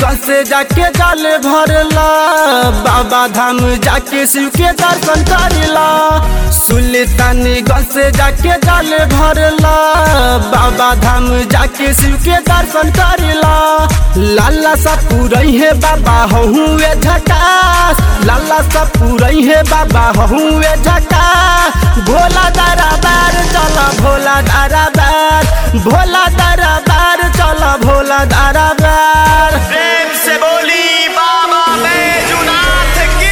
सुल्तानीगंज से जाके जल भरला बाबा धाम जाके शिव के दर्शन करला सुल्तानीगंज से जाके जल भरला बाबा धाम जाके शिव के दर्शन करला लाला सा पूरई है बाबा हुए झकास लाला सा पूरई है बाबा हुए झकास भोला दरबार चल भोला दरबार भोला दरबार चल भोला दरबार प्रेम से बोली बाबा बैजुनाथ की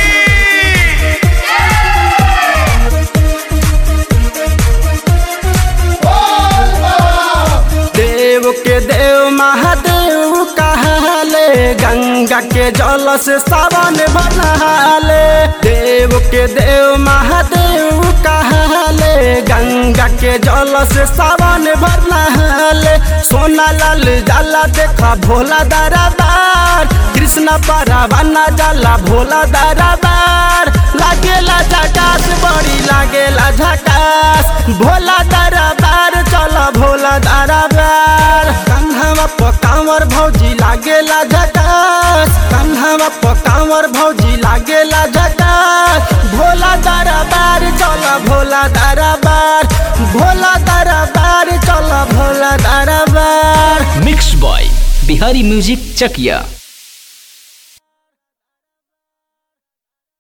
देव के देव महादेव कहले गंगा के जल से सावन बनाले देव के देव महादेव कहले गंगा के जल से सावन बनाले सोना लाल जाला देखा भोला दरबार कृष्ण परवाना जाला भोला दरबार लागेला झकास बड़ी लागेला झकास भोला दरबार चल भोला दरबार कन्हवा पकावर भौजी लागेला झकास कन्हवा पकावर भौजी लागेला झकास भोला दरबार चल भोला दरबार भोला दरबार चल भोला दरबार मिक्स बॉय बिहारी म्यूजिक चकिया